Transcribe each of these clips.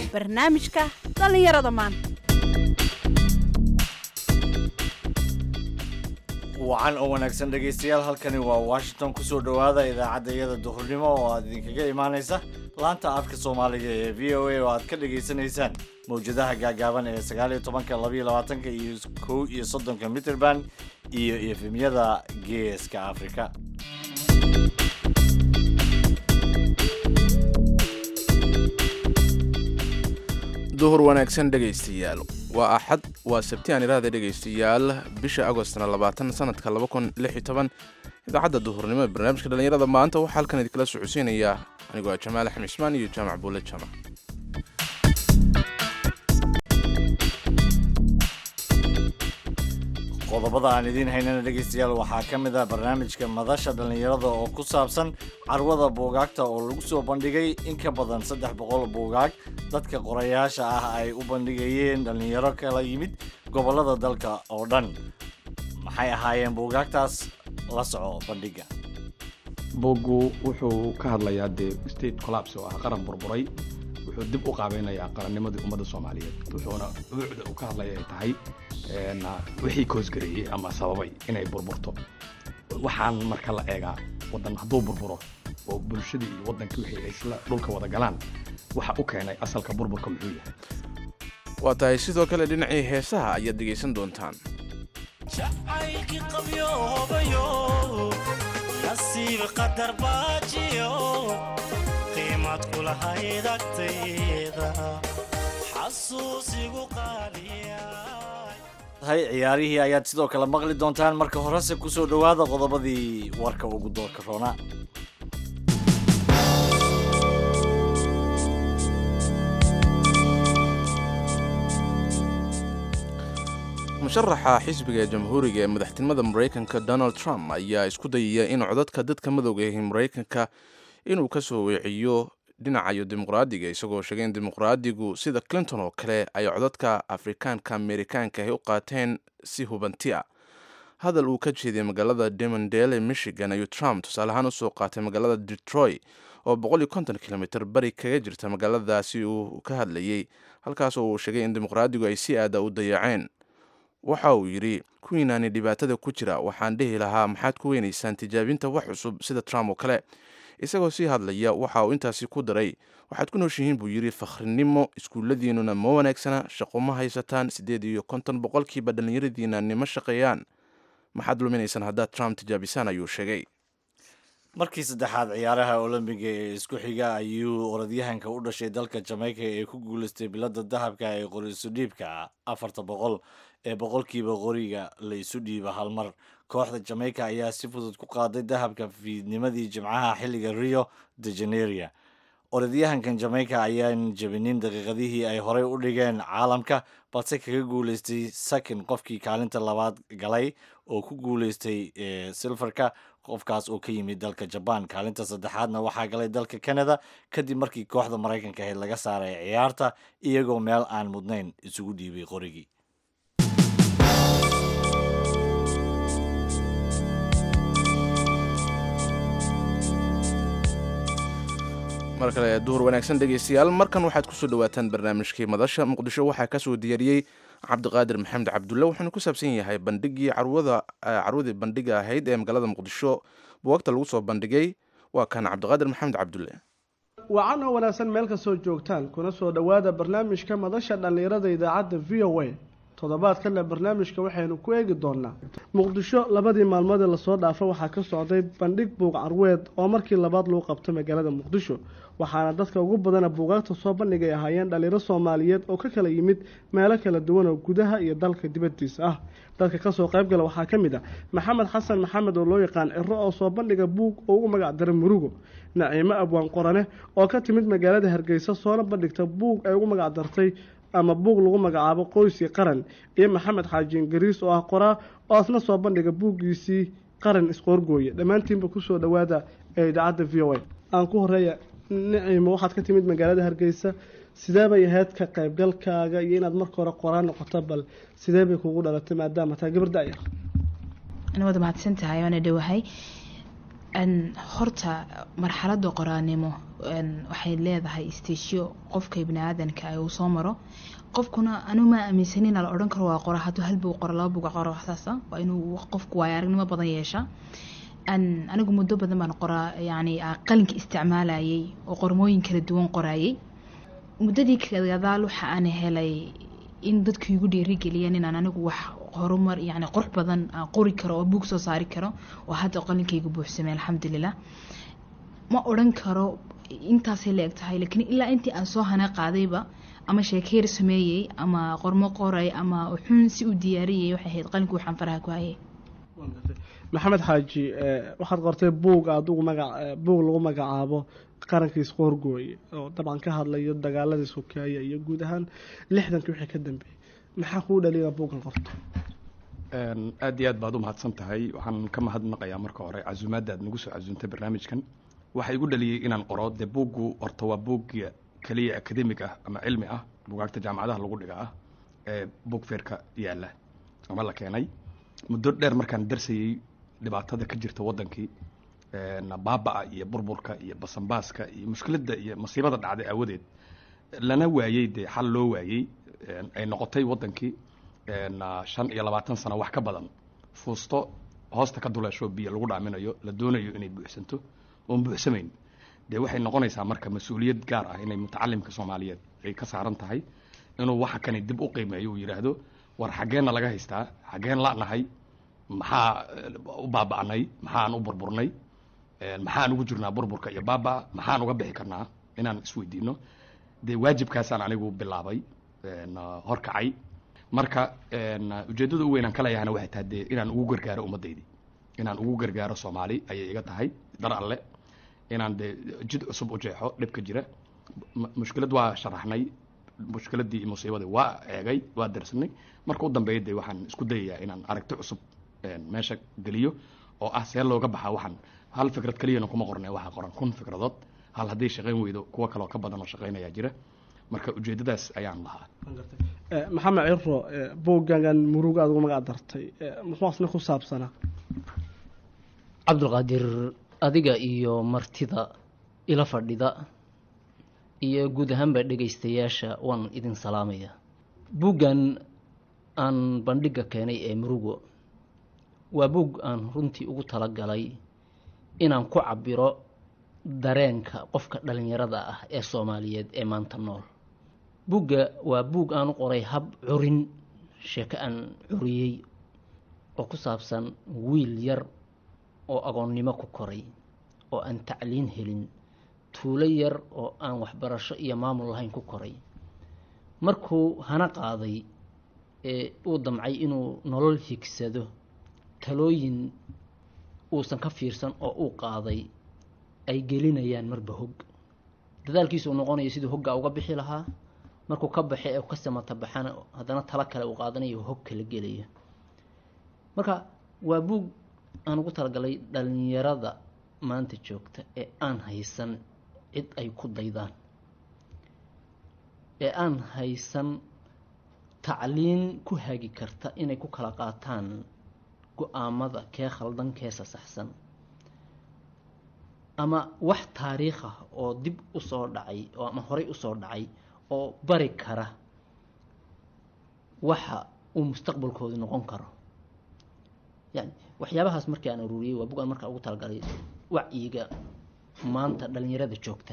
barnaamijka dhallinyarada maanta wacan oo wanaagsan dhegaystayaal halkani waa washington kusoo dhowaada idaacadda iyada duhurnimo oo aad idinkaga imaanaysa laanta afka soomaaliga ee v o a oo aad ka dhagaysanaysaan mawjadaha gaagaaban ee sagaaliyo tobanka labaiyo labaatanka iyo kow iyo soddonka mitrband iyo efemyada geeska afrika duhur wanaagsan dhegaystayaal waa axad waa sabti aan iraahda dhegaystayaal bisha agostna labaatan sanadka laba kun lix iyo toban idaacadda duhurnimo ee barnaamijka dhallinyarada maanta waxaa halkan idinkala socodsiinaya anigoo ah jamaal axmed ismaan iyo jaamac buule jaamac qodobada aan idiin haynana dhegaystayaal waxaa ka mid ah barnaamijka madasha dhallinyarada oo ku saabsan carwada buugaagta oo lagu soo bandhigay in ka badan saddex boqol buugaag dadka qorayaasha ah ay u bandhigayeen dhallinyaro kala yimid gobollada dalka oo dhan maxay ahaayeen buugaagtaas la soco bandhiga boggu wuxuu ka hadlayaa dee state collapse oo ah qaran burburay wuxuu dib u qaabeynayaa qarannimadii ummadda soomaaliyeed wuxuuna ubuucda uu ka hadlaya ay tahay wixii koosgareeyey ama sababay inay burburto waxaan marka la eegaa waddan hadduu burburo oo bulshadii iyo waddankii wixii ay isla dhulka wada galaan waxa u keenay asalka burburka muxuu yahay waa tahay sidoo kale dhinacii heesaha ayaad dhegaysan doontaan jacaylkii qabyoobayo nasiib qadar baajiyo qiimad kulahayd agtayda xasuusigu qaaliya tahay ciyaarihii ayaad sidoo kale maqli doontaan marka horese kusoo dhowaada qodobadii warka ugu doorka roona musharaxa xisbiga jamhuuriga ee madaxtinimada maraykanka donald trump ayaa isku dayaya in codadka dadka madowga ahi maraykanka inuu ka soo weeciyo dhinacayo dimuqraadiga isagoo sheegay in dimuqraadigu sida clinton oo kale ay codadka afrikaanka amerikaanka ahi u qaateen si hubanti a hadal uu ka jeediyay magaalada demondale michigan ayuu trump tusaale ahaan usoo qaatay magaalada detroit oo boqol iyo konton kilomitr bari kaga jirta magaaladaasi uu ka hadlayey halkaas oo uu sheegay in dimuqraadigu ay si aada u dayaceen waxa uu yidhi kuwiinaani dhibaatada ku jira waxaan dhihi lahaa maxaad ku weynaysaan tijaabinta wax cusub sida trump oo kale isagoo sii hadlaya waxa uu intaasi ku daray waxaad ku nooshihiin buu yidhi fakhrinimo iskuulladiinnuna ma wanaagsana shaqo ma haysataan siddeed iyo konton boqolkiiba dhallinyaradiina nima shaqeeyaan maxaad luminaysaan haddaad trump tijaabisaan ayuu sheegay markii saddexaad ciyaaraha olombiga ee isku xiga ayuu orodyahanka u dhashay dalka jamaica ee ku guulaystay bilada dahabka ee qoriisu dhiibka afarta boqol ee boqolkiiba qoriga la isu dhiiba hal mar kooxda jamaica ayaa si fudud ku qaaday dahabka fiidnimadii jimcaha xilliga rio de janeria orodyahankan jamaica ayaan jabinin daqiiqadihii ay horey u dhigeen caalamka balse kaga guulaystay sakin qofkii kaalinta labaad galay oo ku guulaystay silfarka qofkaas oo ka yimid dalka jabaan kaalinta saddexaadna waxaa galay dalka canada kadib markii kooxda maraykanka ahayd laga saaray ciyaarta iyagoo meel aan mudnayn isugu dhiibay qorigii mar kale duhur wanaagsan dhegaystayaal markan waxaad kusoo dhawaataan barnaamijkii madasha muqdisho waxaa kasoo diyaariyey cabdiqaadir maxamed cabdulle wuxuuna ku saabsan yahay bandhigii carwada carwadii bandhiga ahayd ee magaalada muqdisho buwagta lagu soo bandhigay waa kan cabdiqaadir maxamed cabdulle wacan oo wanaagsan meel kastoo joogtaan kuna soo dhowaada barnaamijka madasha dhallinyarada idaacadda v o a toddobaadkana barnaamijka waxaynu ku eegi doonaa muqdisho labadii maalmood ee lasoo dhaafa waxaa ka socday bandhig buuq carweed oo markii labaad lagu qabto magaalada muqdisho waxaana dadka ugu badana buugaagta soo bandhigay ahaayeen dhalinyaro soomaaliyeed oo ka kala yimid meelo kala duwan oo gudaha iyo dalka dibadiisa ah dadka kasoo qaybgala waxaa ka mid ah maxamed xasan maxamed oo loo yaqaan ciro oo soo bandhiga buug oo ugu magac dara murugo naciimo abwaan qorane oo ka timid magaalada hargeysa soona bandhigta buug ay ugu magac dartay ama buug lagu magacaabo qoyskii qaran iyo maxamed xaajiin gariis oo ah qoraa oo asna soo bandhiga buuggiisii qaran isqoorgooya dhammaantiinba kusoo dhowaada ee idaacadda v o a aan ku horeeya niciimo waxaad ka timid magaalada hargeysa sidee bay ahayd ka qaybgalkaaga iyo inaad marka hore qoraan noqoto bal sidee bay kugu dhalatay maadaama taa gabar da-yar waad mahadsan tahay waana dhowahay horta marxaladda qoraanimo een, waxay leedahay stasyo qofka bini aadanka ah uu soo maro qofkuna anigu ma aaminsanina la odhan karo waa qora hadduu hal buu qoro laba buga qoro waxsaasa waa inuu qofku waayo aragnimo badan yeesha Aan- anigu muddo badan baan qoraa yani ah, qalinka isticmaalayay oo qormooyin kala duwan qoraayay muddadii gadaal waxa aan helay in dadku igu dhiirigeliyeen inaan anigu wax horumar yani qurux badan aan qori karo oo buug soo saari karo oo hadda qalinkayga buuxsamay alxamdulilah ma odhan karo intaasay la eg tahay laakiin ilaa intii aan soo hana qaadayba ama sheekeer sameeyey ama qormo qoray ama xun si u diyaariyay waxay ahayd qalinka waxaan faraha ku hayay maxamed xaaji eh, waxaad qortay buug adigu magac eh, buug lagu magacaabo qarankiis qoorgooye oo dabcan ka hadlayo dagaaladii sokeeye iyo guud ahaan lixdankii wixii ka dambeeyey maxaa kuu dhaliya buuggan qorto Een, aad iyo aad baad u mahadsan tahay waxaan ka mahadnaqayaa marka hore casuumaadda aad nagu soo casuuntay barnaamijkan waxaa igu dhaliyey inaan qoro dee buuggu horta waa buugga keliya akademig ah ama cilmi ah buugaagta jaamacadaha lagu dhiga ah ee buug feerka yaalla ama la keenay muddo dheer markaan darsayey dhibaatada ka jirta waddankii een, baaba'a iyo burburka iyo basanbaaska iyo mushkiladda iyo masiibada dhacday aawadeed lana waayey dee xal loo waayey een, ay noqotay waddankii een, ah, shan iyo labaatan sano wax ka badan fuusto hoosta ka duleesho biyo lagu dhaaminayo la doonayo inay buuxsanto oon buuxsamayn dee waxay noqonaysaa marka mas-uuliyad gaar ah inay mutacalimka soomaaliyeed ay ka saaran tahay inuu waxa kani dib u qiimeeyo uu yidhaahdo war xaggeenna laga haystaa xaggeen la'nahay maxaa eh, u baaba'nay maxaan u burburnay een, maxaan ugu jirnaa burburka iyo baaba maxaan uga bixi karnaa inaan isweydiino dee waajibkaasaan anigu bilaabay een, ah, horkacay marka een, ah, ujeeddada u weynaan ka leeyahana waxay tahay dee inaan ugu gargaaro ummaddaydii inaan ugu gargaaro soomaali ayay iga tahay dar alle inaan dee jid cusub u jeexo dhibka jira M- mushkilad waa sharaxnay mushkiladii iyo musiibadii waa eegay waa darsanay marka u dambeeya dee waxaan isku dayayaa inaan aragti cusub een, meesha geliyo oo ah see looga baxaa waxaan hal fikrad keliyana kuma qornay waxaa qoran kun fikradood hal hadday shaqayn weydo kuwo kaloo ka badan oo shaqaynayaa jira marka ujeeddadaas ayaan lahaa Eh, maxamed ciro eh, buuggagan muruga aad ugu magac dartay eh, muxuu asna ku saabsanaa cabdulqaadir adiga iyo martida ila fadhida iyo guud ahaanba dhegaystayaasha waan idin salaamaya buuggan aan bandhigga keenay ee murugo waa buug aan runtii ugu talagalay inaan ku cabiro dareenka qofka dhalinyarada ah ee soomaaliyeed ee maanta nool buugga waa buug aan u qoray hab curin sheeko aan curiyey oo ku saabsan wiil yar oo agoonnimo ku koray oo aan tacliin helin tuulo yar oo aan waxbarasho iyo maamul lahayn ku koray markuu hana qaaday ee uu damcay inuu nolol higsado talooyin uusan ka fiirsan oo uu qaaday ay gelinayaan marba hog dadaalkiisu uu noqonayo siduu hoggaa uga bixi lahaa markuu ka baxe ee ka samata baxana haddana talo kale uu qaadanayo hog kala gelaya marka waa buug aan ugu talagalay dhalinyarada maanta joogta ee aan haysan cid ay ku daydaan ee aan haysan tacliin ku hagi karta inay ku kala qaataan go-aamada kee khaldan keesa saxsan ama wax taariikh ah oo dib u soo dhacay oo ama horey usoo dhacay oo bari kara waxa uu mustaqbalkoodu noqon karo yani waxyaabahaas markii aan aruuriyey waa bug aan markaa ugu talagalay wacyiga maanta dhalinyarada joogta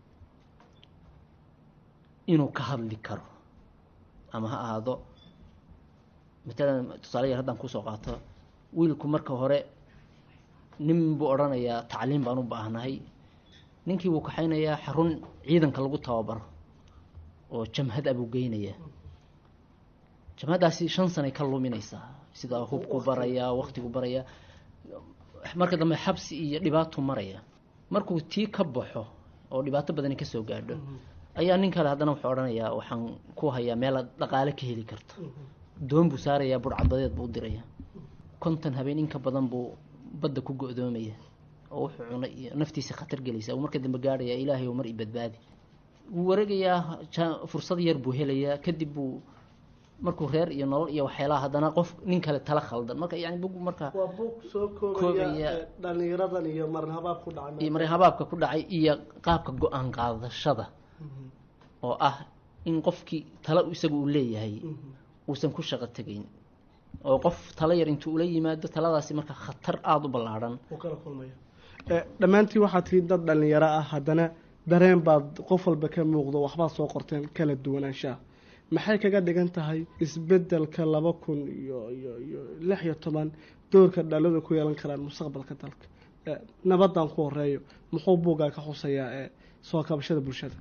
inuu ka hadli karo ama ha ahaado matalan tusaale yar haddaan kusoo qaato wiilku marka hore nin buu odhanayaa tacliim baan u baahnahay ninkii buu kaxaynayaa xarun ciidanka lagu tababaro oo jamhad a buu geynayaa jamhaddaasi shan sanay ka luminaysaa sida hubku barayaa waktigu barayaa marka dambe xabsi iyo dhibaato maraya markuu tii ka baxo oo dhibaato badani kasoo gaadho ayaa nin kale haddana wuxuu odhanayaa waxaan ku hayaa meelaad dhaqaale ka heli karto doon buu saarayaa burcadadeed buu u diraya konton habeen in ka badan buu badda ku go-doomaya oo wuxuu cunay iyo naftiisa khatar gelaysa uu marka dambe gaadhaya ilaahay oo mar i badbaadi wuu wareegayaa ja- fursad yar buu helayaa kadib buu markuu reer iyo nolol iyo waxyaalaha haddana qof nin kale tala khaldan marka yani bug marka waa buug soo koobaya Koobaya. ee, dhallinyaradan iyo marin habaab ku iyo dhacay marin habaabka ku dhacay iyo qaabka go-aan qaadashada oo ah in qofkii tala isaga uu leeyahay uusan ku shaqo tegayn oo qof tala yar intuu ula yimaado taladaasi marka khatar aada u ballaadhan uu kala kulmaya Ee, dhammaantiin waxaad tihiin dad dhallinyaro ah haddana dareen baad qof walba ka muuqdo waxbaad soo qorteen kala duwanaanshaha maxay kaga dhigan tahay isbedelka laba kun iyo iyo iyo lix iyo toban doorka dhalinyaradu ku yeelan karaan mustaqbalka dalka Ee, nabadan ku horeeyo muxuu buuggaa ka xusayaa ee soo kabashada bulshada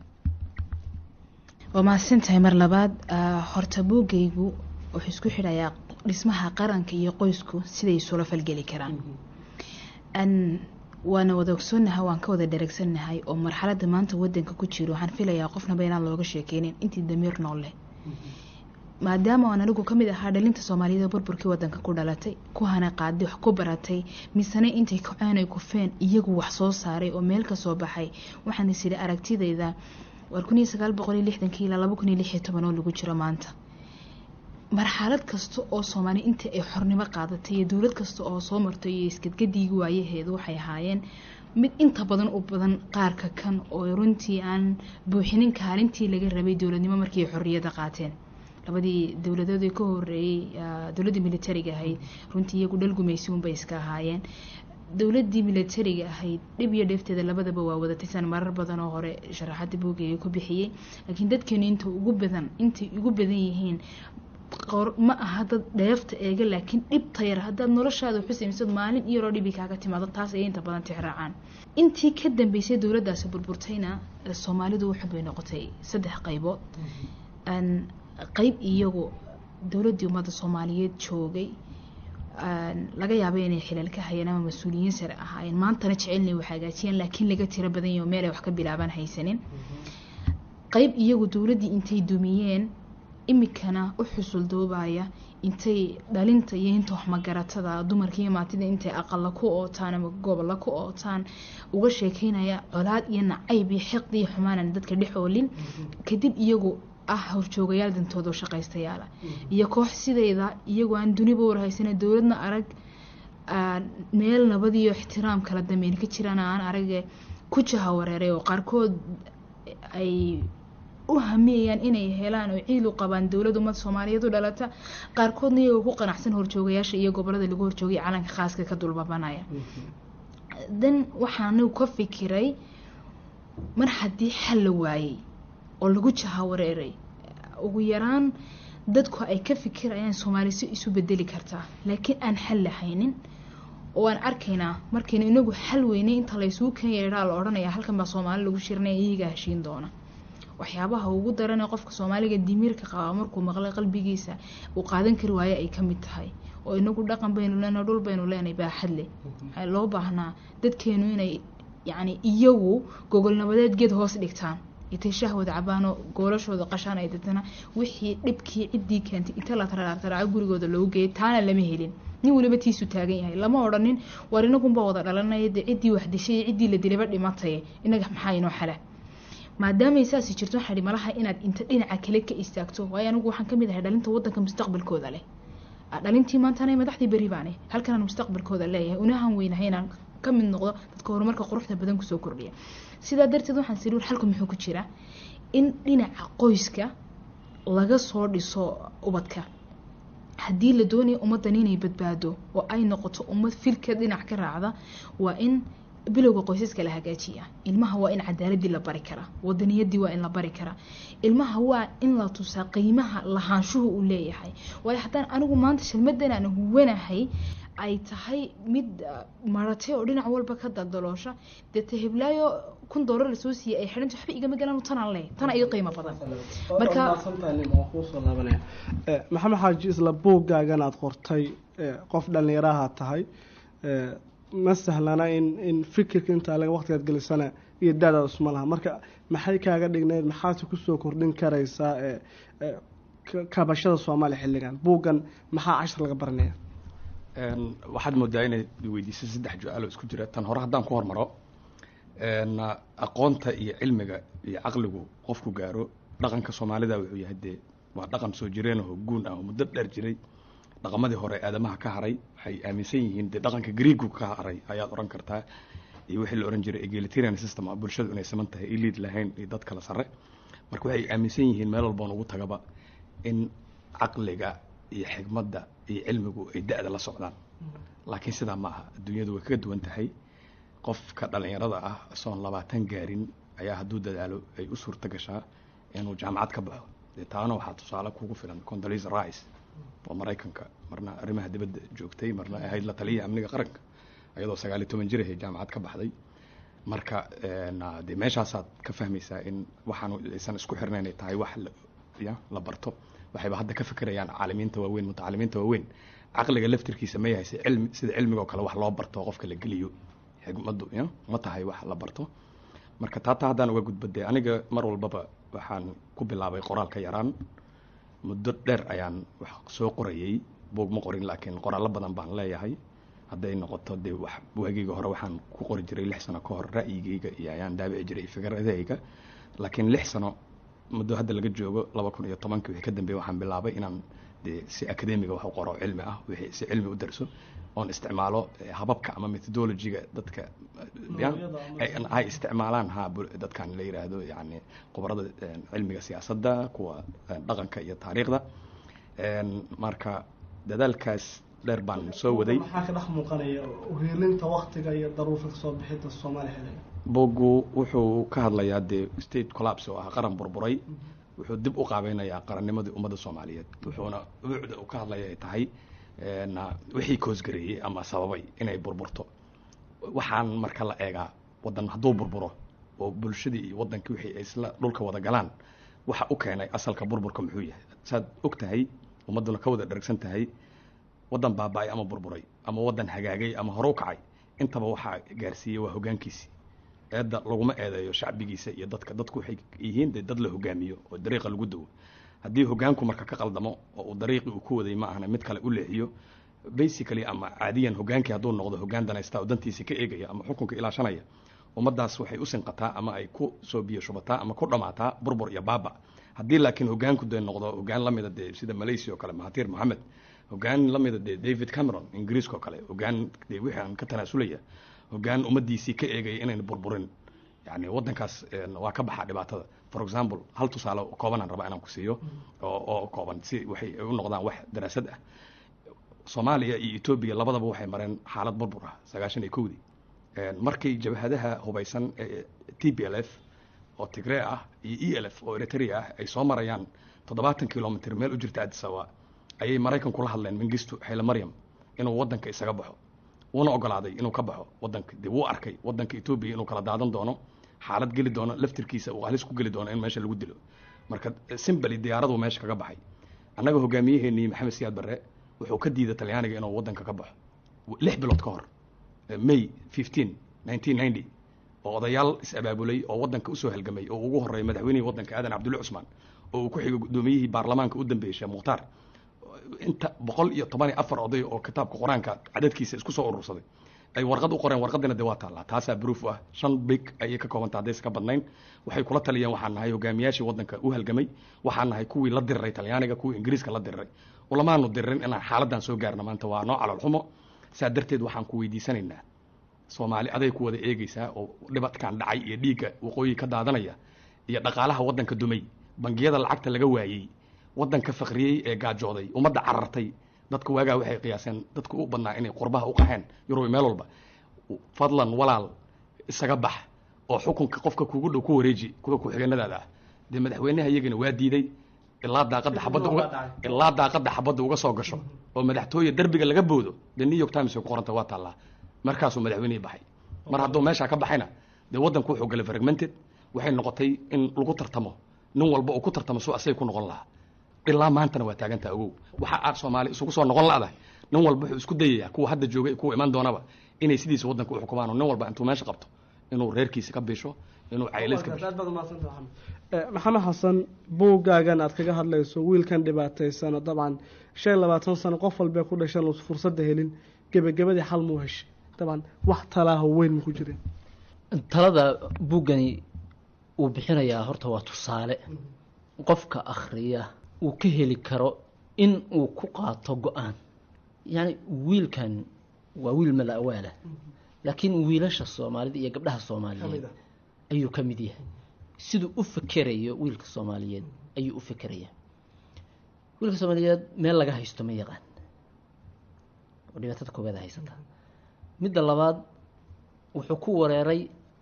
waa mahadsan tahay mar labaad ah, horta buugaygu wuxuu isku xidhayaa dhismaha qaranka iyo qoysku siday isula falgeli karaan An waana wada ogsoonnahay waan ka wada dheregsannahay oo marxaladda maanta wadanka ku jiro waxaan filayaa qofnaba inaan looga sheekeynin intii damiir nool leh maadaama aan anigu kamid ahaa dhalinta soomaaliyeed oo burburkii wadanka ku dhalatay ku hana qaaday wax ku baratay misane intay kaceen ay kufeen iyagu wax soo saaray oo meel ka soo baxay waxaan is idhi aragtidayda war kun iyo sagaal boqol iyo lixdankii ilaa laba kun iyo lix iyo toban oo lagu jiro maanta marxalad kasta oo soomaali intii ay xornimo qaadatay iyo dowlad kasta oo soo martay iyo isgadgadiigi waayaheedu waxay ahaayeen mid inta badan u badan qaarka kan oo runtii aan buuxinin kaalintii laga rabay dowladnimo markii ay xorriyadda qaateen labadii dowladood ee ka horeeyey ah, dowladdii militariga ahayd runtii iyagu dhal gumaysi unbay iska ahaayeen dowladdii militariga ahayd dhib iyo dheefteeda labadaba waa wadatay san marar badan oo hore sharaxadda buugaya ku bixiyey laakiin dadkeenu inta ugu badan intay ugu badan yihiin qor ma aha dad dheefta eega laakiin dhibta yar haddaad noloshaada xusaymsad maalin iyaroo dhibi kaaga timaado taas ayay inta badan tixraacaan intii ka dambeysay dowladdaasi burburtayna eh, soomaalidu waxun bay noqotay saddex qaybood Aan qayb iyagu dowladdii ummadda soomaaliyeed joogay aan laga yaabay inay xilal ka hayeen ama mas-uuliyiin sare ahaayeen maantana jecelnay wax hagaajiyeen laakiin laga tiro badan yaho meel ay wax ka bilaabaan haysanin qayb iyagu dowladdii intay dumiyeen imikana u xusuldoobaya intay dhalinta iyo inta waxmagaratada dumarka iyo maatida intay aqala ku ootaan ama gobolla ku ootaan uga sheekeynaya colaad iyo nacayb iyo xiqdi iyo xumaanan dadka dhex oolin kadib iyagu ah horjoogayaal dantooda oo shaqaystayaala iyo koox sideyda iyagoo aan duniba warhaysana dowladna arag aan meel nabad iyo ixtiraam kala dambeyn ka jiraan aan arage ku jaha wareeray oo qaarkood ay u hamiyayaan inay helaan oo ciil u qabaan dowlad ummad soomaaliyeed u dhalata qaarkoodna iyagoo ku qanacsan horjoogayaasha iyo gobolada lagu horjoogay calanka khaaska ka dulbabanaya dan waxaan anigu ka fikiray mar haddii xal la waayey oo lagu jaha wareeray ugu yaraan dadku ay ka fikirayaan soomaali si isu bedeli kartaa laakiin aan xal lahaynin oo aan arkaynaa markaynu inagu xal weynay inta laysuu kan yeedhaa la odhanaya halkan baa soomaali lagu shirinaya iyagaa heshiin doona waxyaabaha ugu daran ee qofka soomaaliga dimiirka qabaa markuu maqlay qalbigiisa uu qaadan kari waayo ay ka mid tahay oo inagu dhaqan baynu leenahay dhul baynu leenahay baaxad leh waxaa loo baahnaa dadkeenu inay yacni iyagu gogol nabadeed geed hoos dhigtaan intay shahwada cabaano goolashooda qashaan ay dadana wixii dhibkii ciddii keentay inta la taraataraaco gurigooda loogu geeyay taana lama helin nin weliba tiisu taagan yahay lama odhanin war inagunba wada dhalanaya dee ciddii wax dishay iyo ciddii la dilayba dhimatay inaga maxaa inoo xala maadaamay saasi jirto waxaa malaha inaad inta dhinaca kale ka istaagto waayo anigu waxaan kamid ahay dhalinta wadanka mustaqbalkooda leh Ah, dhalintii maantana madaxdii beri baane halkanaan mustaqbalkooda leeyahay unahan weynahay inaan ka mid noqdo dadka horumarka quruxda badan kusoo kordhiya sidaa darteed waxaan siri war xalku muxuu ku jiraa in dhinaca qoyska laga soo dhiso ubadka haddii la doonayo ummaddan inay badbaado oo ay noqoto ummad filka dhinac ka raacda waa in bilowga qoysaska la hagaajiya ilmaha waa in cadaaladii la bari karaa wadaniyadii waa in la bari karaa ilmaha waa in la tusaa qiimaha lahaanshuhu uu leeyahay waayo haddaan anigu maanta shalmadan aan huwanahay ay tahay mid ah, maratay oo dhinac walba ka daldaloosha dee ta heblaayo kun doolar lasoo siiyey ay xidhanta waxba igama galaan tanaan leh tana ii qiimo badan marka kuusoo laabanaya Eh, maxamed xaaji isla buuggaagan aada qortay eh, qof dhallinyaraha tahay eh, ma sahlana in in fikirka intaa laga waqtigaad gelisana iyo daadaada isma laha marka maxay kaaga dhigneyd maxaase kusoo kordhin karaysaa eh, eh, ka- kabashada soomaaliya xilligan buuggan maxaa cashar laga baranaya Een, waxaad moodaa inaad weydiisay saddex ju-aalo isku jira tan hore haddaan ku hormaro een, aqoonta iyo cilmiga iyo caqligu qofku gaaro dhaqanka soomaalida wuxuu yahay dee waa dhaqan soo jireen oo guun ah oo muddo dheer jiray dhaqamadii hore aadamaha ka haray waxay aaminsan yihiin dee dhaqanka greegu ka haray ayaad oran kartaa iyo wixii la oran jiray egalitarian system ah bulshadu inay siman tahay ay liid lahayn iyo dad kala sare marka waxay aaminsan yihiin meel walboon ugu tagaba in caqliga iyo xigmadda iyo cilmigu ay da-da la socdaan laakiin sidaa ma aha adduunyadu way kaga duwan tahay qofka dhalinyarada ah soon labaatan gaarin ayaa hadduu dadaalo ay u suurta gashaa inuu jaamacad ka baxo dee taana waxaa tusaale kugu filan condolisa rice oo maraykanka marna arrimaha dibadda joogtay marna ahayd la taliya amniga qaranka ayadoo sagaal iyo toban jir ahay jaamacad ka baxday marka dee meeshaasaad ka fahmaysaa in waxaan aysan isku xirnayn ay tahay wax ya la barto waxayba hadda ka fikirayaan caalimiinta waaweyn mutacalimiinta waaweyn caqliga laftirkiisa ma yahay si cilmi sida cilmiga oo kale wax loo barto qofka la geliyo xigmaddu ya ma tahay wax la barto marka taataa haddaan uga gudba dee aniga mar walbaba waxaan ku bilaabay qoraalka yaraan muddo dheer ayaan wax soo qorayay buug ma qorin laakiin qoraallo badan baan leeyahay hadday noqoto dee wax waageyga hore waxaan ku qori jiray lix sano ka hor ra'yigeyga iyo ayaan daabici jiray fikradahayga laakiin lix sano muddo hadda laga joogo laba kun iyo tobankii wixii ka dambeeyey waxaan bilaabay inaan dee si academiga wax u qoro cilmi ah wixii si cilmi u darso oon isticmaalo hababka ama methodologiga dadka ay isticmaalaan ha dadkan la yiraahdo yani khubarada cilmiga siyaasadda kuwa dhaqanka iyo taariikhda marka dadaalkaas dheer baan soo waday maxaa ka dhex muuqanaya uheelinta waktiga iyo daruufa kasoo bixinta soomaaliya xilliga bogu wuxuu ka hadlayaa dee state collapse oo ah qaran burburay wuxuu dib u qaabeynayaa qarannimadii ummadda soomaaliyeed wuxuuna ubuucda uu ka hadlaya ay tahay wixii koosgareeyey ama sababay inay burburto waxaan marka la eegaa waddan hadduu burburo oo bulshadii iyo waddankii wixii ay isla dhulka wada galaan waxa u keenay asalka burburka muxuu yahay saad og tahay ummadduna ka wada dhergsan tahay waddan baaba-ay ama burburay ama waddan hagaagay ama hore u kacay intaba waxaa gaarsiiyey waa hoggaankiisii eedda laguma eedeeyo shacbigiisa iyo dadka dadku waxay yihiin dee dad la hogaamiyo oo dariiqa lagu dawo haddii hoggaanku marka ka qaldamo oo uu dariiqii uu ku waday ma ahna mid kale u leexiyo basically ama caadiyan hoggaankii hadduu noqdo hoggaan danaysta oo dantiisii ka eegaya ama xukunka ilaashanaya ummaddaas waxay u sinqataa ama ay ku soo biyo shubataa ama ku dhammaataa burbur iyo baaba haddii laakiin hoggaanku dee noqdo hoggaan la mida dee sida malaysia oo kale mahatir mohamed hoggaan la mida dee david cameron ingiriiska oo kale hoggaan dee wixii aan ka tanaasulaya hoggaan ummaddiisii ka eegaya inayna burburin yani waddankaas waa ka baxaa dhibaatada for example hal tusaale koobanaan rabaa inaan ku siiyo oo oo kooban si waxay u noqdaan wax daraasad ah soomaaliya iyo etoobiya labadaba waxay mareen xaalad burbur ah sagaashan iyo kowdii markay jabhadaha hubaysan ee t p l f oo tigree ah iyo e l f oo eritrea ah ay soo marayaan toddobaatan kilomitr meel u jirta adisaba ayay maraykan kula hadleen mingistu xayla maryam inuu waddanka isaga baxo wuuna ogolaaday inuu ka baxo waddanka dee wuu arkay waddanka etoobiya inuu kala daadan doono xaalad geli doono laftirkiisa uu halis ku geli doono in meesha lagu dilo marka simbali diyaaradu meesha kaga baxay annaga hogaamiyaheenii maxamed siyaad barre wuxuu ka diiday talyaaniga inuu waddanka ka baxo lix bilood ka hor may fifteen nineteen ninety oo odayaal is-abaabulay oo waddanka usoo halgamay oo ugu horreeyay madaxweynihii waddanka aadan cabdulle cusmaan oo uu ku xigay guddoomiyihii baarlamaanka u dambeeyey sheekh mukhtaar inta boqol iyo toban iyo afar oday oo kitaabka qur-aanka cadadkiisa isku soo urursaday ay warqad u qoreen warqadina dee waa taallaa taasaa proof ah shan big ayay ka koobanta haddaysa ka badnayn waxay kula taliyeen waxaan nahay hogaamiyaashii waddanka u halgamay waxaan nahay kuwii la diriray talyaaniga kuwii ingiriiska la diriray ulamaanu diririn inaan xaaladdan soo gaarna maanta waa noo calol xumo saa darteed waxaan ku weydiisanaynaa soomaali aday ku wada eegaysaa oo dhibadkan dhacay iyo dhiigga waqooyi ka daadanaya iyo dhaqaalaha waddanka dumay bangiyada lacagta laga waayey waddanka fakriyey ee gaajooday ummadda carartay dadka waagaa waxay qiyaaseen dadka u badnaa inay qurbaha u qaxeen yurub meel walba fadlan walaal isaga bax oo xukunka qofka kugu dhow ku wareeji kuwa ku-xigeenadaada ah dee madaxweynaha iyagana waa diiday ilaa daaqadda xabadda uga ilaa daaqadda xabadda uga soo gasho oo madaxtooye derbiga laga boodo dee new york times ay ku qoranta waa taallaa markaasuu madaxweynihii baxay mar hadduu meeshaa ka baxayna dee waddanku wuxuu galay fragmented waxay noqotay in lagu tartamo nin walba uu ku tartamo suu asay ku noqon lahaa ilaa maantana waa taagantaa ogow waxa aad soomaali isugu soo noqon la'dahay nin walba wuxuu isku dayayaa kuwa hadda joogay kuwa imaan doonaba inay sidiisa waddanka u xukumaan oo nin walba intuu meesha qabto inuu reerkiisa ka bisho inuu caylays ka bisho aad baad umahadsanta maxamed maxamed xasan buuggaagan aad kaga hadlayso wiilkan dhibaataysano dabcan shan iyo labaatan sano qof walbee ku dhashan uusa fursadda helin gebagabadii xal muu heshay dabcan wax talaaho weyn ma ku jireen talada buuggani uu bixinayaa horta waa tusaale qofka akhriya uu ka heli karo in uu ku qaato go-aan yacni wiilkan waa wiil mala awaala laakiin wiilasha soomaalida iyo gabdhaha soomaaliyeed ayuu ka mid yahay siduu u fekerayo wiilka soomaaliyeed ayuu u fekeraya wiilka soomaaliyeed meel laga haysto ma yaqaan oo dhibaatada koobaad haysata midda labaad wuxuu ku wareeray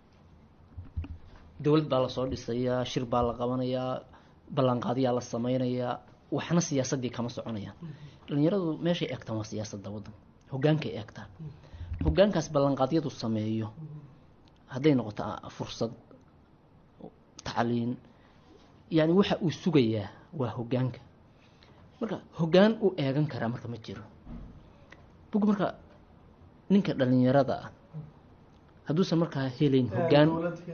dowlad baa lasoo dhisayaa shir baa la qabanayaa ballanqaadyaa la sameynayaa waxna siyaasaddii kama soconayaan dhalinyaradu meeshay eegtaan waa siyaasadda waddan hogaankay eegtaan hogaankaas ballanqaadyadu sameeyo hadday noqoto fursad tacliin yani waxa uu sugayaa waa hogaanka marka hogaan u eegan karaa marka ma jiro bug marka ninka dhalinyarada ah hadduusan markaa helin hogaan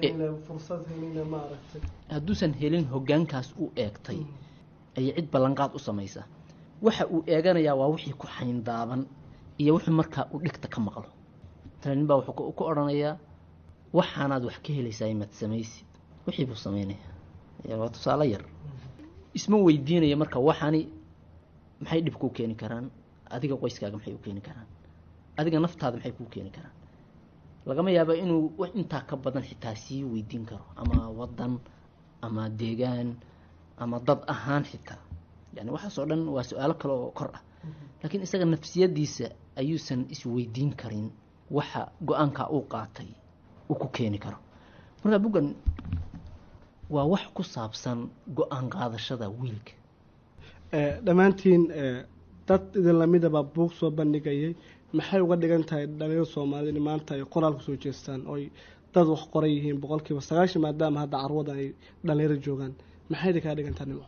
hadduusan helin hogaankaas u eegtay ayay cid ballanqaad u samaysa waxa uu eeganayaa waa wixii ku xayndaaban iyo wuxuu markaa u dhigta ka maqlo nin baa wuxuu ku odhanayaa waxaanaad wax ka helaysaa imaad samaysid wixii buu sameynaya waa tusaale yar isma weydiinaya marka waxaani maxay dhib kuu keeni karaan adiga qoyskaaga maxay u keeni karaan adiga naftaada maxay kuu keeni karaan lagama yaaba inuu wax intaa ka badan xitaa sii weydiin karo ama wadan ama deegaan ama dad ahaan xitaa yani waxaasoo dhan waa su-aalo kale oo kor ah laakiin isaga nafsiyadiisa ayuusan isweydiin karin waxa go-aankaa uu qaatay uu ku keeni karo marka buggan waa wax ku saabsan go-aan qaadashada wiilka dhammaantiin dad idin lamidaba buug soo bandhigayay maxay uga dhigan tahay dhalinyaro soomaalida in maanta ay qoraal kusoo jeestaan oy dad wax qoran yihiin boqolkiiba sagaashan maadaama hadda carwadan ay dhalinyaro joogaan maxay idin kaa dhigan tahay nimo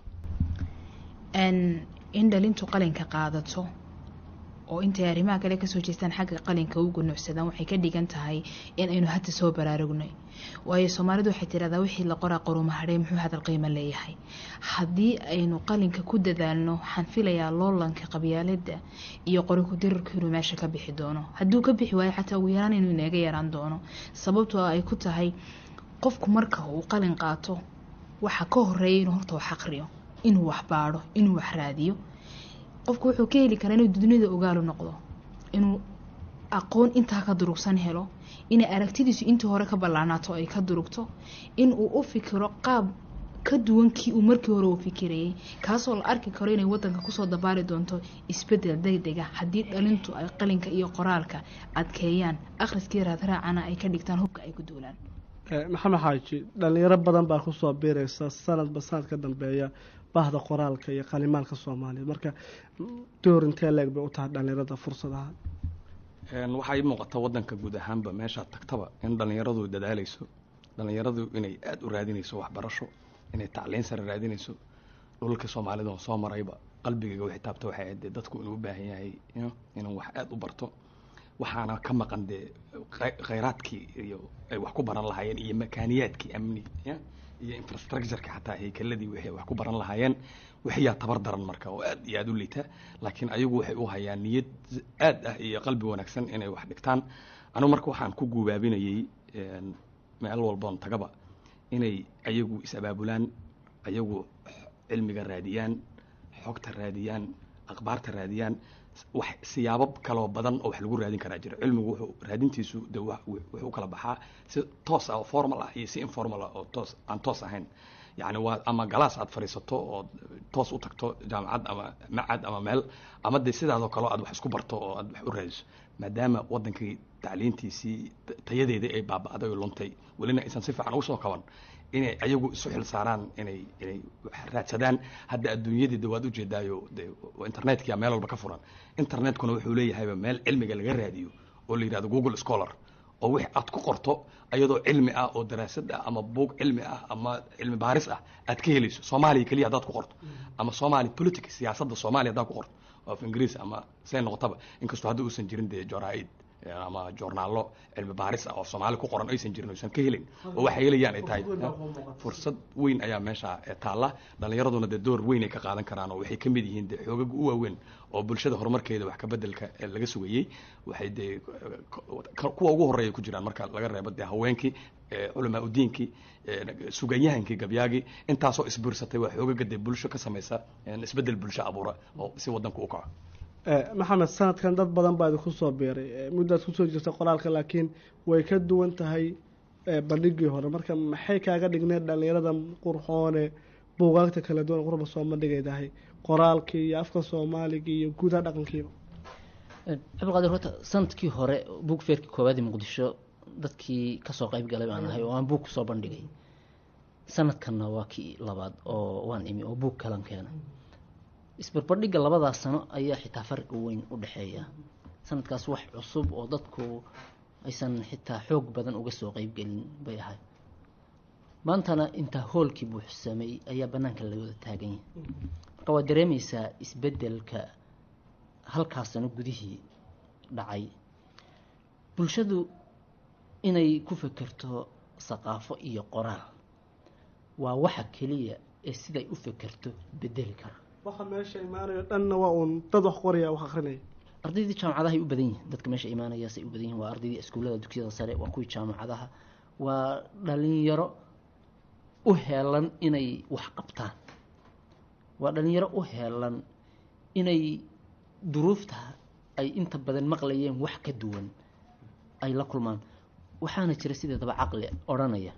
in dhalintu qalinka qaadato oo intay arrimaha kale kasoo jeestaan xagga qalinka u gunucsadaan waxay ka dhigan tahay in aynu hadda soo baraarugnay waayo soomaalidu waxay tiraahdaa wixii la qoraa qorumahadhay muxuu hadal qiimo leeyahay haddii aynu qalinka ku dadaalno waxaan filayaa loolanka qabyaalada iyo qoriku dirarku inuu meesha ka bixi doono hadduu ka bixi waayo xataa ugu yaraan inuu inaga yaraan doono sababtoo ay ku tahay qofku marka uu qalin qaato waxa ka horeeya inuu horta wax aqriyo inuu wax baadho inuu wax raadiyo qofku wuxuu ka heli karaa inuu dunida ogaalu noqdo inuu aqoon intaa ka durugsan helo inay aragtidiisu intii hore ka ballaanaato ay ka durugto inuu u fikiro qaab ka duwan kii uu markii hore uu fikirayay kaasoo la arki karo inay wadanka kusoo dabaali doonto isbedel degdega haddii dhalintu ay qalinka iyo qoraalka adkeeyaan akhriskii raadraacana ay ka dhigtaan hubka ay ku duulaan maxamed xaaji dhalinyaro badan baa kusoo biiraysa sanadba sanad ka dambeeya bahda qoraalka iyo qalimaalka soomaaliya marka door intee leeg bay u tahay dhalinyarada fursadaha waxaa ii muuqata wadanka guud ahaanba meeshaad tagtaba in dhallinyaradu dadaalayso dhallinyaradu inay aada u raadinayso waxbarasho inay tacliin sare raadinayso dhulka soomaalida oo soo marayba qalbigayga wixii taabta waxay ahayd dee dadku inuu u baahan yahay inuu wax aada u barto waxaana ka maqan dee khayraadkii iyo ay wax ku baran lahaayeen iyo makaaniyaadkii amni iyo infrastructureka xataa haykeladii wixii wax ku baran lahaayeen wixiyaa tabar daran marka oo aad iyo aada u liita laakiin ayagu waxay u hayaan niyad aad ah iyo qalbi wanaagsan inay wax dhigtaan anigu marka waxaan ku guubaabinayay meel walboon tagaba inay ayagu is-abaabulaan ayagu cilmiga raadiyaan xogta raadiyaan akhbaarta raadiyaan wax siyaabo kaloo badan oo wax lagu raadin karaa jira cilmigu wuxuu raadintiisu de wuxuu kala baxaa si toos ah oo formal ah iyo si informal ah oo toos aan toos ahayn yacni waa ama galaas aad fadhiisato oo toos u tagto jaamacad ama macad ama meel ama de sidaadoo kaleo aad wax isku barto oo aad wax u raadiso maadaama wadankii tacliintiisii tayadeedii ay baaba'day oo luntay welina aysan si fiican ugu soo kaban inay ayagu isu xil saaraan inay inay raadsadaan hadda adduunyadii de waad ujeedaayo de internetka meel walba ka furan internetkuna wuxuu leeyahayba meel cilmiga laga raadiyo oo la yidhahdo google scholar oo wix aad ku qorto ayadoo cilmi ah oo daraasad ah ama buug cilmi ah ama cilmi baaris ah aad ka helayso soomaaliya keliya haddaad ku qorto ama somali politics siyaasadda soomaaliya haddaad ku qorto of ingiriis ama say noqotaba inkastoo hadda uusan jirin dee joraa-id ama joornaallo cilmi baaris ah oo soomaali ku qoran aysan jirin oysan ka helin oo waxay helayaan ay tahay fursad weyn ayaa meesha taalla dhallinyaraduna dee door weyn ay ka qaadan karaan oo waxay ka mid yihiin dee xoogaga u waaweyn oo bulshada horumarkeeda wax ka bedelka laga sugayey waxay dee kuwa ugu horreeya ku jiraan marka laga reebo dee haweenkii culamaa udiinkii suganyahankii gabyaagii intaasoo isbuursatay waa xoogaga dee bulsho ka samaysa isbedel bulsho abuura oo si wadanku u kaco maxamed sanadkan dad badan baa idinku soo biiray muddaad kusoo jirta qoraalka laakiin way ka duwan tahay bandhigii hore marka maxay kaaga dhigneed dhallinyarada qurxoone buugaagta kala duwan qurba soo bandhigaydahay qoraalkii iyo afka soomaaliga iyo guudaha dhaqankiiba cabdiqaadir horta sanadkii hore buug feerkii koowaad ee muqdisho dadkii kasoo qeyb galay baan ahay oo aan buug kusoo bandhigay sanadkanna waa kii labaad oo waan imi oo buug kalan keenay isbarbardhigga labadaas sano ayaa xitaa farqi weyn u dhexeeya sanadkaas wax cusub oo dadku aysan xitaa xoog badan uga soo qeybgelin bay ahay maantana intaa hoolkii buuxsamay ayaa banaanka la wada taagan yahay marka waad dareemeysaa isbedelka halkaas sano gudihii dhacay bulshadu inay ku fekerto saqaafo iyo qoraal waa waxa keliya ee siday u fekerto bedeli kara waxa meesha imaanayo dhanna waa uun dad wax qoraya wax akrinaya ardaydii jaamacadahay u badan yihin dadka meesha imaanayaasay u badan yihin waa ardaydii iskuullada dugsiyada sare waa kuwii jaamacadaha waa dhalinyaro u heelan inay wax qabtaan waa dhalinyaro u heelan inay duruufta ay inta badan maqlayeen wax ka duwan ay la kulmaan waxaana jira sideedaba caqli odhanaya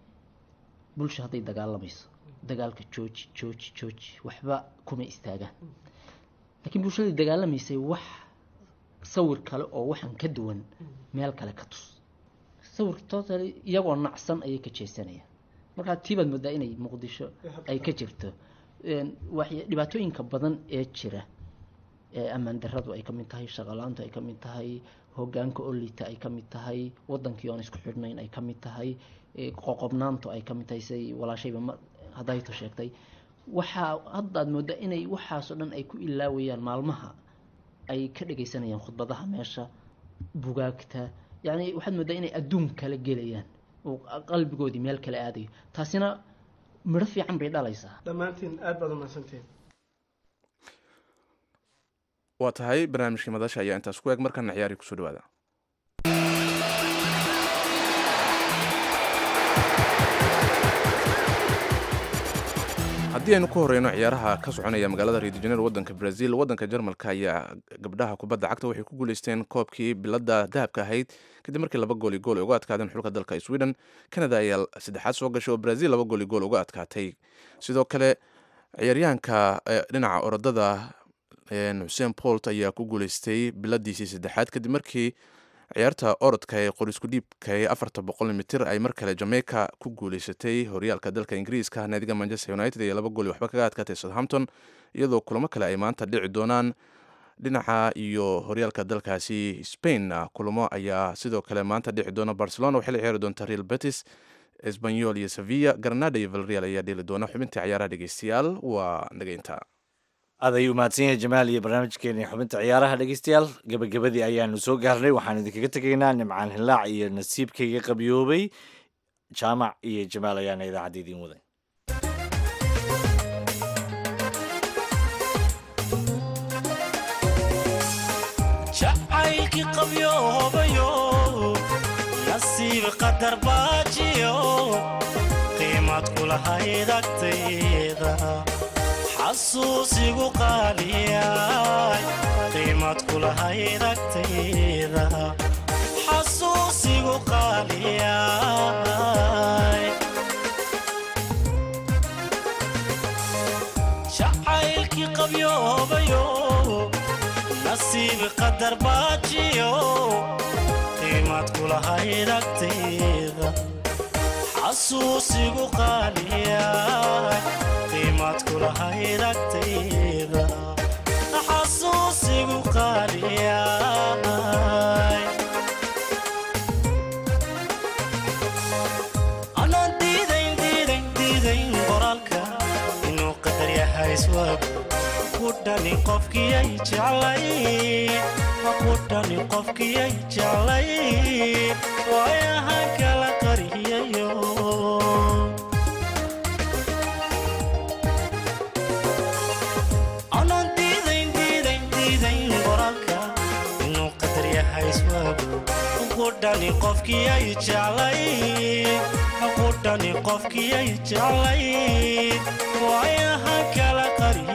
bulsha hadday dagaalamayso dagaalka jooji jooji jooji waxba kuma istaagaan laakiin bulshadii dagaalamaysay wax sawir kale oo waxaan ka duwan meel kale ka tus sawirka totally iyagoo nacsan ayay ka jeesanayaan markaa tiibaad moodaa inay muqdisho ay ka jirto dhibaatooyinka badan ee jira ee ammaan daradu ay ka mid tahay shaqalaantu ay ka mid tahay hogaanka olita ay ka mid tahay wadankii oon isku xidhnayn ay ka mid tahay qoqobnaantu ay ka mid tahay siday walaashayba hadayto sheegtay waxaa haddaad moodaa inay waxaasoo dhan ay ku ilaawayaan maalmaha ay ka dhagaysanayaan khudbadaha meesha bugaagta yacni waxaad moodaa inay adduun kala gelayaan oo qalbigoodii meel kale aadayo taasina midho fiican bay dhalaysaa dhammaantiin aada baad umahadsantiin waa tahay barnaamijkii madasha ayaa intaas ku eeg markana ciyaari kusoo dhawaada haddii aynu ku horeyno ciyaaraha ka soconaya magaalada rio de janeiro wadanka brazil wadanka jarmalka ayaa gabdhaha kubadda cagta waxay ku guuleysteen koobkii bilada dahabka ahayd kadib markii laba gooli gool ay uga adkaadeen xulka dalka sweden canada ayaa saddexaad soo gashay oo brazil laba gooli gool uga adkaatay sidoo kale ciyaaryahanka dhinaca orodada xuseen bolt ayaa ku guuleystay biladiisii saddexaad kadib markii ciyaarta orodka ee qorisku dhiibka ee afarta boqol mitir ay mar kale jamaica ku guuleysatay horyaalka dalka ingiriiska naadiga manchester united ee laba gooli waxba kaga adkaatay southampton iyadoo kulamo kale ay maanta dhici doonaan dhinaca iyo horyaalka dalkaasi spain kulamo ayaa sidoo kale maanta dhici doona barcelona waxay la ciyaari doontaa real betis esbanyol iyo sevilla granada iyo valreal ayaa dheli doona xubintii ciyaaraha dhegeystayaal waa dhageynta aad ayuu mahadsan yahay jamaal iyo barnaamijkeeni xubinta ciyaaraha dhegeystayaal gebagabadii ayaanu soo gaarnay waxaan idinkaga tegaynaa nimcaan hilaac iyo nasiibkayga qabyoobay jaamac iyo jamaal ayaana idaacadda idiin waday jacaylkii qabyoobayo nasiib qadar baajiyo qiimad kulahayd agtayda xasuusigu qaaliyay qiimad kulahayd agtayda xasuusigu qaaliyay jacaylkii qabyoobayo nasiib qadar baajiyo qiimad kulahayd agtayda xasuusigu qaaliyay qiimad kulahayd agtayda xasuusigu qaaliyay anaan diidayn diidayn diidayn qoraalka inuu qadar yahay iswaag ku qudhani qofkiyay jeclay qudhani qofkiyay jeclay waayahan kala qariyayo anaan diidayn diidayn diidayn qoraalka inuu qadar yahay iswaagu qudhani qofkiyay jeclay qudhani qofkiyay jeclay waayahan kala qari